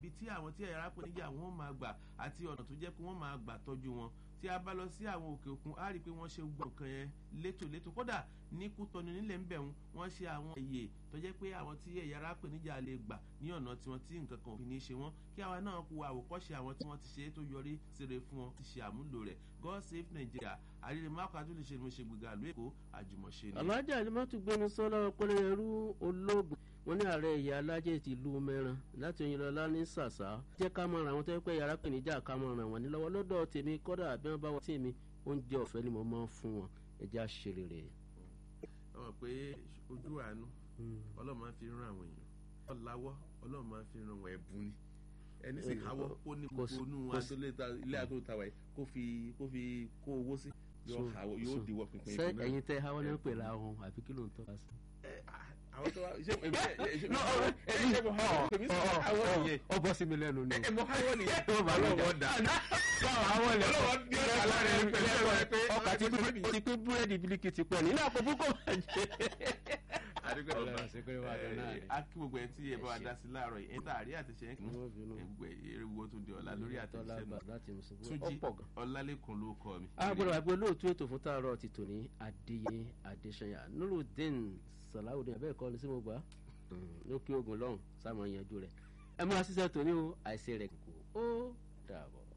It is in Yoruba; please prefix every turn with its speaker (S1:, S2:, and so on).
S1: ibi tí àwọn tí ẹ̀yà arápẹ́nijà wọn máa gbà àti ọ̀nà tó jẹ́ pé wọ́n máa gbà tọ́jú wọn tí a bá lọ sí àwọn òkè òkun á rí i pé wọ́n ṣe gbọ́ nǹkan yẹn létòlétò kódà ní kútọ́nu nílẹ̀ ń bẹ̀rù wọ́n ṣe àwọn èyè tó jẹ́ pé àwọn tí ẹ̀yà arápẹ́nijà lè gbà ní ọ̀nà tiwọn tí nǹkan kan ò fi ní ṣe wọ́n kí àwa náà kú àwòkọ́ṣe àwọn tí wọ́n ti ṣe é tó yọrí síre fún wọn ti ṣe àmúlò rẹ̀ God save Nigeria àríre máàkù àtúnṣe ni mo ṣe gbìgbà ìlú Èkó àjùmọ̀ṣe ni.
S2: alájà alimọ́tò gbẹnu sọ́lá ọpọlọ ẹrú olóògùn wọn ní ààrẹ ìyá alájẹ ti lu mẹ́ran láti Oyinlọ́lá ní sàṣà jẹ́ ká máa ràn wọ́n tó yẹ pé yàrá pèníjà ká máa ràn wọ́n ní lọ́wọ́ lọ́dọ̀ tèmi kọ́dà bí wọ́n bá wọ́n tì mí oúnjẹ ọ̀fẹ́ ni mo máa ń fún wọn ẹja ṣe rere.
S1: ọmọ pé ojú àánú Ọlọ́run máa ń fi ràn àwọn èèyàn ọ̀làwọ́ Ọlọ́run máa ń fi ràn wọ́n ẹ̀bùn ni ẹni sì káwọ́ ó ní gbogbo inú ilé àtúntà wáyé kó fi kó fi kó owó sí yóò diwọ́ pinpin
S2: ìpínlẹ̀. ṣé ẹ̀yin tẹ àwọn náà pè láwọn àbí kí ló ń tọ́ sí.
S1: àwọn tó wá ṣé èmi ṣe èmi ṣe mo hàn èmi ṣe àwọn nìyẹn.
S2: ọ bọ́ sí mi lẹ́nu ni.
S1: ẹ mo háwọ́ nìyẹn.
S2: ọlọ́wọ́ dà.
S1: ọlọ́wọ́ ní ọ̀sán lára ẹni pẹ̀lú ẹ̀rọ ẹ pé
S2: ọkà ti pín búrẹ́dì bílíkì ti pẹ́ nínú àpò púpọ̀
S1: àdúgbò ọba a kí gbogbo ẹ tí ẹ bá wa dá sí láàárọ̀ yìí ẹ̀ńtà àrí àtẹ̀ṣe ẹ̀ gbogbo ewu tó di ọ̀la lórí àtẹ̀ṣe náà túnjí ọ̀làlẹ́kùn ló kọ́ mi.
S2: a gbọ́dọ̀ àgbẹ̀ olóòtú ètò fún tààrọ̀ ti tòní adéyé adéṣanyà nurudeen salawudeen abẹ́ẹ̀ kọ́ ni sí mo gbà lókè ogun lọ́hùn sáà mọ̀ yanjú rẹ̀ ẹ múra sísẹ́ tòní o àìsè rẹ̀ kò ó dàbọ̀.